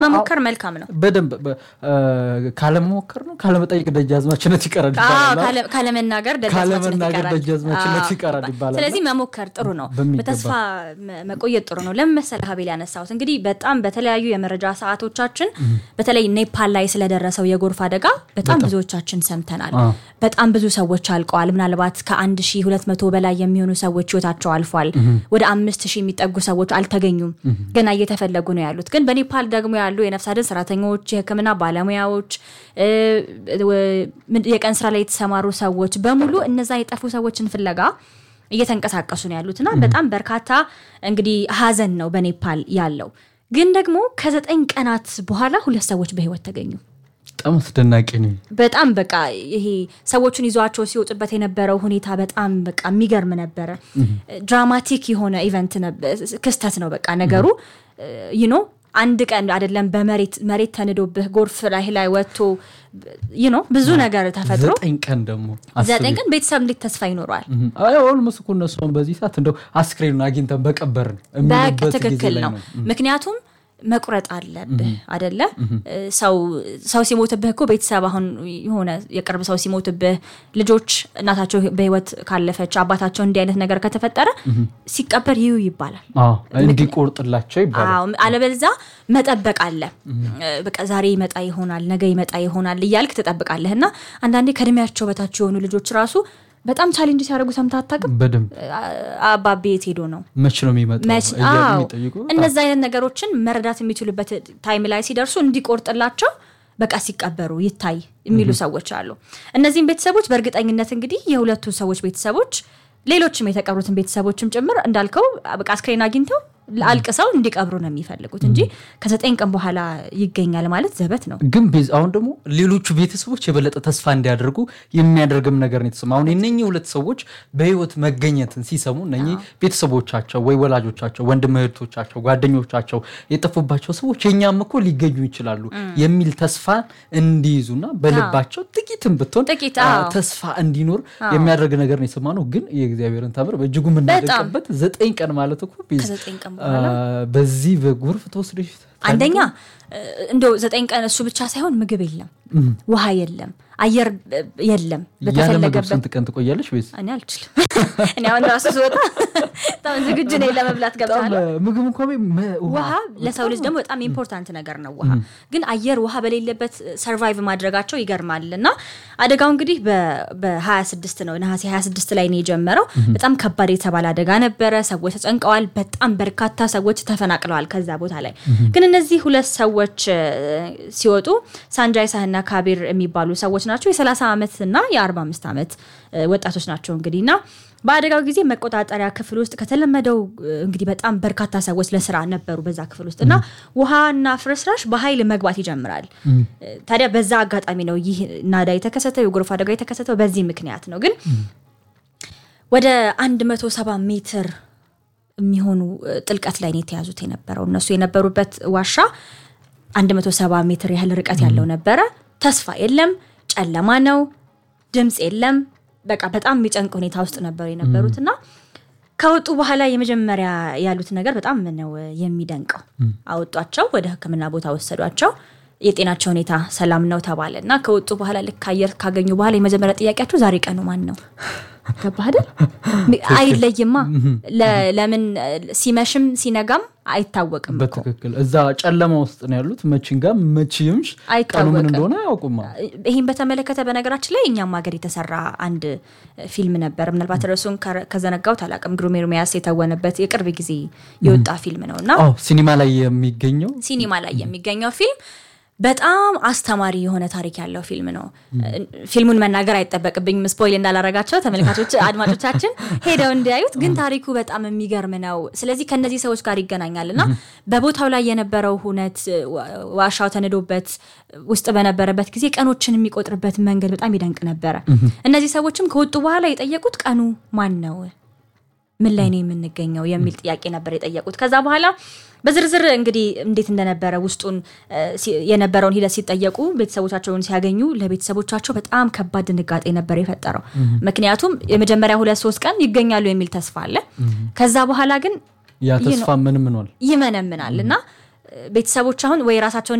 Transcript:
መሞከር መልካም ነው። በደንብ በ- እ፣ ካለመሞከር ነው ካለመጠየቅ ደጃዝማችነት ይቀራል አዎ፣ ይባላል። ካለ- ካለመናገር ደጃዝማችነት ካለመናገር ይቀራል። ደጃዝማችነት አዎ፣ ይቀራል ይባላል። ስለዚህ መሞከር ጥሩ ነው። በሚገባ። በተስፋ መ- መቆየት ጥሩ ነው። ለምን መሰለህ ሀቤል ያነሳሁት እንግዲህ በጣም በተለያዩ የመረጃ ሰዓቶቻችን በተለይ ኔፓል ላይ ስለደረሰው የጎርፍ አደጋ በጣም ብዙዎቻችን ሰምተናል። አዎ። በጣም ብዙ ሰዎች አልቀዋል። ምናልባት ከ1200 በላይ የሚሆኑ ሰዎች ህይወታቸው አልፏል። ወደ አምስት ሺህ የሚጠጉ ሰዎች አልተገኙም፣ ገና እየተፈለጉ ነው ያሉት። ግን በኔፓል ደግሞ ያሉ የነፍስ አድን ሰራተኞች፣ የሕክምና ባለሙያዎች፣ እ፣ ምን- የቀን ስራ ላይ የተሰማሩ ሰዎች በሙሉ እነዛ የጠፉ ሰዎችን ፍለጋ እየተንቀሳቀሱ ነው ያሉት እና በጣም በርካታ እንግዲህ ሀዘን ነው በኔፓል ያለው። ግን ደግሞ ከዘጠኝ ቀናት በኋላ ሁለት ሰዎች በህይወት ተገኙ። በጣም አስደናቂ ነው። በጣም በቃ ይሄ ሰዎቹን ይዟቸው ሲወጡበት የነበረው ሁኔታ በጣም በቃ የሚገርም ነበረ። ድራማቲክ የሆነ ኢቨንት ነበር፣ ክስተት ነው በቃ ነገሩ ይኖ አንድ ቀን አይደለም በመሬት መሬት ተንዶብህ ጎርፍ ላይ ላይ ወጥቶ ይኖ ብዙ ነገር ተፈጥሮ ዘጠኝ ቀን ደግሞ ዘጠኝ ቀን ቤተሰብ እንዴት ተስፋ ይኖረዋል? ኦልሞስ እኮ እነሱ አሁን በዚህ ሰዓት እንደው አስክሬኑን አግኝተን በቀበርን በቅ የሚሉበት ጊዜ ትክክል ላይ ነው። ምክንያቱም መቁረጥ አለብህ አደለ? ሰው ሰው ሲሞትብህ እኮ ቤተሰብ አሁን የሆነ የቅርብ ሰው ሲሞትብህ ልጆች እናታቸው በህይወት ካለፈች አባታቸው እንዲህ አይነት ነገር ከተፈጠረ ሲቀበር ይዩ ይባላል። አዎ፣ እንዲቆርጥላቸው ይባላል። አዎ አለበለዛ መጠበቅ አለ። በቃ ዛሬ ይመጣ ይሆናል ነገ ይመጣ ይሆናል እያልክ ትጠብቃለህ። እና አንዳንዴ ከእድሜያቸው በታች የሆኑ ልጆች ራሱ በጣም ቻሌንጅ ሲያደርጉ ሰምተህ አታውቅም? በደንብ አባቤ የት ሄዶ ነው መች ነው የሚመጣው መች እያሉ አዎ የሚጠይቁ እነዚ አይነት ነገሮችን መረዳት የሚችሉበት ታይም ላይ ሲደርሱ እንዲቆርጥላቸው በቃ ሲቀበሩ ይታይ የሚሉ ሰዎች አሉ። እነዚህም ቤተሰቦች በእርግጠኝነት እንግዲህ የሁለቱ ሰዎች ቤተሰቦች ሌሎችም የተቀብሩትን ቤተሰቦችም ጭምር እንዳልከው በቃ አስክሬን አግኝተው አልቅሰው እንዲቀብሩ ነው የሚፈልጉት እንጂ ከዘጠኝ ቀን በኋላ ይገኛል ማለት ዘበት ነው። ግን ቤዝ አሁን ደግሞ ሌሎቹ ቤተሰቦች የበለጠ ተስፋ እንዲያደርጉ የሚያደርግም ነገር ነው የተሰማ። አሁን የነኚህ ሁለት ሰዎች በህይወት መገኘትን ሲሰሙ እነኚህ ቤተሰቦቻቸው ወይ ወላጆቻቸው፣ ወንድም እህቶቻቸው፣ ጓደኞቻቸው የጠፉባቸው ሰዎች የኛም እኮ ሊገኙ ይችላሉ የሚል ተስፋ እንዲይዙና በልባቸው ጥቂትም ብትሆን ጥቂት፣ አ፣ አዎ። ተስፋ እንዲኖር የሚያደርግ ነገር ነው የሰማ ነው። ግን የእግዚአብሔርን ታምር በእጅጉ የምናደቅበት ዘጠኝ ቀን ማለት እኮ ቤዝ ከዘጠኝ ቀን አ፣ በዚህ በጎርፍ ተወስደሽ አንደኛ እንደው ዘጠኝ ቀን እሱ ብቻ ሳይሆን ምግብ የለም፣ ውሃ የለም፣ አየር የለም ያለ ምግብ በተፈለገበት ስንት ቀን ትቆያለሽ? ቤዝ እኔ አልችልም። እኔ አሁን ራሱ ስወጣ በጣም ዝግጁ ነኝ ለመብላት ገብታለሁ። ምግብ እንኳ ውሃ ለሰው ልጅ ደግሞ በጣም ኢምፖርታንት ነገር ነው። ውሃ ግን አየር ውሃ በሌለበት ሰርቫይቭ ማድረጋቸው ይገርማል። እና አደጋው እንግዲህ በ26 ነው ነሐሴ 26 ላይ ነው የጀመረው። በጣም ከባድ የተባለ አደጋ ነበረ። ሰዎች ተጨንቀዋል። በጣም በርካታ ሰዎች ተፈናቅለዋል ከዛ ቦታ ላይ። ግን እነዚህ ሁለት ሰዎች እ፣ ሲወጡ ሳንጃይ ሳህና ካቢር የሚባሉ ሰዎች ናቸው። የ30 ዓመት እና የ45 ዓመት እ፣ ወጣቶች ናቸው እንግዲህ እና በአደጋው ጊዜ መቆጣጠሪያ ክፍል ውስጥ ከተለመደው እ፣ እንግዲህ በጣም በርካታ ሰዎች ለስራ ነበሩ በዛ ክፍል ውስጥ እና ውሃና ፍርስራሽ በኃይል መግባት ይጀምራል። እ፣ ታዲያ በዛ አጋጣሚ ነው ይህ ናዳ የተከሰተው የጎርፍ አደጋ የተከሰተው በዚህ ምክንያት ነው። ግን ወደ 170 ሜትር የሚሆኑ እ፣ ጥልቀት ላይ ነው የተያዙት የነበረው እነሱ የነበሩበት ዋሻ 170 ሜትር ያህል ርቀት ያለው ነበረ። ተስፋ የለም፣ ጨለማ ነው፣ ድምፅ የለም። በቃ በጣም የሚጨንቅ ሁኔታ ውስጥ ነበሩ የነበሩት እና ከወጡ በኋላ የመጀመሪያ ያሉት ነገር በጣም ነው የሚደንቀው። አወጧቸው፣ ወደ ሕክምና ቦታ ወሰዷቸው። የጤናቸው ሁኔታ ሰላም ነው ተባለ እና ከወጡ በኋላ ልክ አየር ካገኙ በኋላ የመጀመሪያ ጥያቄያቸው ዛሬ ቀኑ ማን ነው? ገባህ አይደል? አይለይማ። ለ- ለምን ሲመሽም ሲነጋም አይታወቅም እኮ በትክክል እዛ ጨለማ ውስጥ ነው ያሉት። መችንጋ መችምሽ ቀኑ ምን አይታወቅም። እንደሆነ አያውቁማ። ይህን በተመለከተ በነገራችን ላይ እኛም ሀገር የተሰራ አንድ ፊልም ነበር። ምናልባት ርዕሱን ከረ- ከዘነጋሁት አላውቅም። ግሩም ኤርሚያስ የተወነበት የቅርብ ጊዜ የወጣ ፊልም ነው እና አዎ ሲኒማ ላይ የሚገኘው ሲኒማ ላይ የሚገኘው ፊልም በጣም አስተማሪ የሆነ ታሪክ ያለው ፊልም ነው። ፊልሙን መናገር አይጠበቅብኝም ስፖይል እንዳላረጋቸው ተመልካቾች፣ አድማጮቻችን ሄደው እንዲያዩት። ግን ታሪኩ በጣም የሚገርም ነው። ስለዚህ ከነዚህ ሰዎች ጋር ይገናኛል እና በቦታው ላይ የነበረው ሁነት ዋሻው ተንዶበት ውስጥ በነበረበት ጊዜ ቀኖችን የሚቆጥርበት መንገድ በጣም ይደንቅ ነበረ። እነዚህ ሰዎችም ከወጡ በኋላ የጠየቁት ቀኑ ማን ነው ምን ላይ ነው የምንገኘው የሚል ጥያቄ ነበር የጠየቁት። ከዛ በኋላ በዝርዝር እንግዲህ እንዴት እንደነበረ ውስጡን እ፣ ሲ- የነበረውን ሂደት ሲጠየቁ ቤተሰቦቻቸውን ሲያገኙ ለቤተሰቦቻቸው በጣም ከባድ ድንጋጤ ነበር የፈጠረው። ምክንያቱም የመጀመሪያ ሁለት ሶስት ቀን ይገኛሉ የሚል ተስፋ አለ። ከዛ በኋላ ግን ያ ተስፋ ምን ምኗል? ይመነምናል እና ቤተሰቦች አሁን ወይ ራሳቸውን